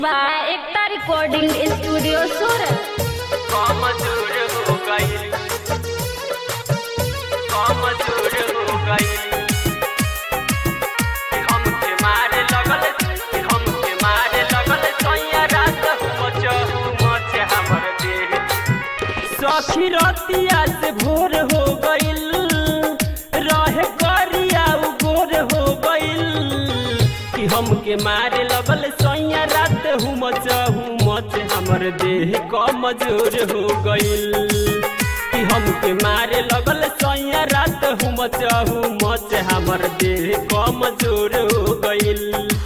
बा एकता recording studio सूरत कमजोर हो गई कमजोर हो गई हमके मारे लगल हमके मारे लगल सैया रात मचहु मच हमर देह सखी रतिया से भोर हो गइल रहे करिया उ गोर हो गइल कि हमके मारे लगल सैया रात हूँ मचहु मच हमर देह कमजोर हो गइल कि हमके मारे लगल सैया रात हूँ मचहु मच हमर देह कमजोर हो गइल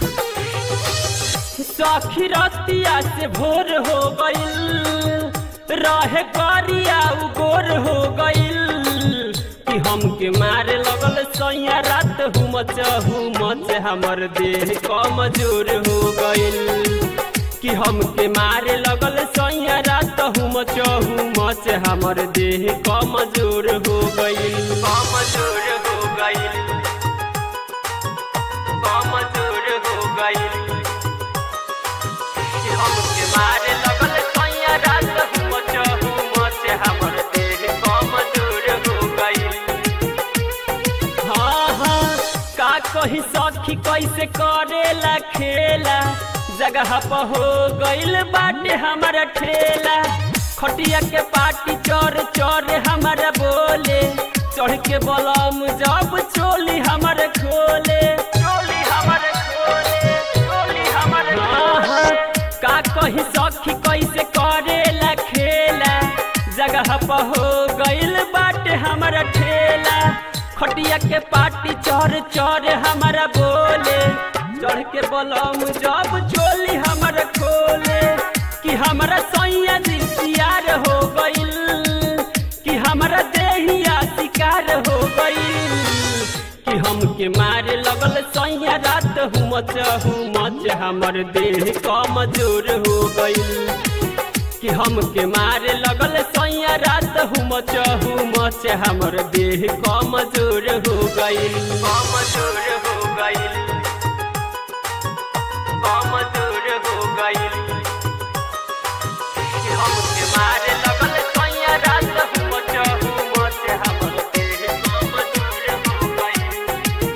सखी रतिया से भोर हो गइल रहे करिया उ गोर हो गइल कि हमके मारे लगल सैया रात हुमच हुमच हमर देह कमजोर हो गइल कि हमके मारे लगल सैया रात हुमच हुमच हमर देह कमजोर हो गइल कमजोर हो गइल कमजोर हो गइल कि हमके मारे लगल सैया रात हुमच हुमच हमर देह कमजोर हो गइल हाँ हाँ का कही सखी कैसे करेला खेला जगह पर हो गइल बाटे हमारा ठेला खटिया के पाटी चोर चोर हमारा बोले चढ़ के बलम जब चोली हमारे खोले चोली हमारे खोले चोली हमारे का कही सखी कैसे करेला खेला जगह पर हो गइल बाटे हमारा ठेला खटिया के पाटी चढ़ चढ़ हमारा बोले चढ़ के बलम जब चोली हमारा खोले कि हमारा सैया जी सियार हो गइल कि हमारा देहिया शिकार हो गइल कि हमके मारे लगल सैया रात हुमच हुमच हमर देह कमजोर हो गइल कि हमके मारे लगल सैया रात हुमच हुमच हमर देह कमजोर हो गइल कमजोर हो गइल कमजोर हो गइल कि हमके मारे लगल सैया रात हुमच हुमच हमर देह कमजोर हो गइल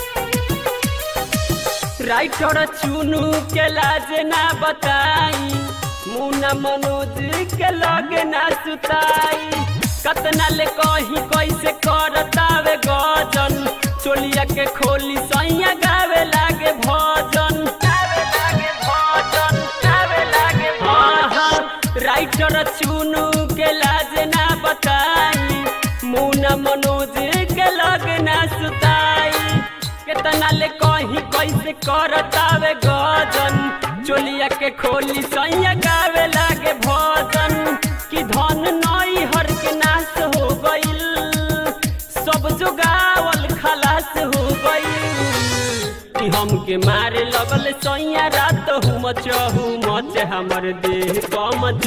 राइटर चुनू के लाज ना बताई मुना मनोज के लगे ना सुताई कतना ले कही कैसे करतावे गजन चोलिया के खोली सैया गावे लागे भजन गावे लागे भजन गावे लागे भजन राइटर चुनू के लाज ना बताई मुना मनोज के लगे ना सुताई केतना ले कही कैसे करतावे गजन चोलिया के खोली सैया गावे लागे भजन कि धन नई हर के नाश हो गइल सब जुगावल खलास हो गइल कि हमके मारे लगल सैया रात हुमच हुमच हमर देह कम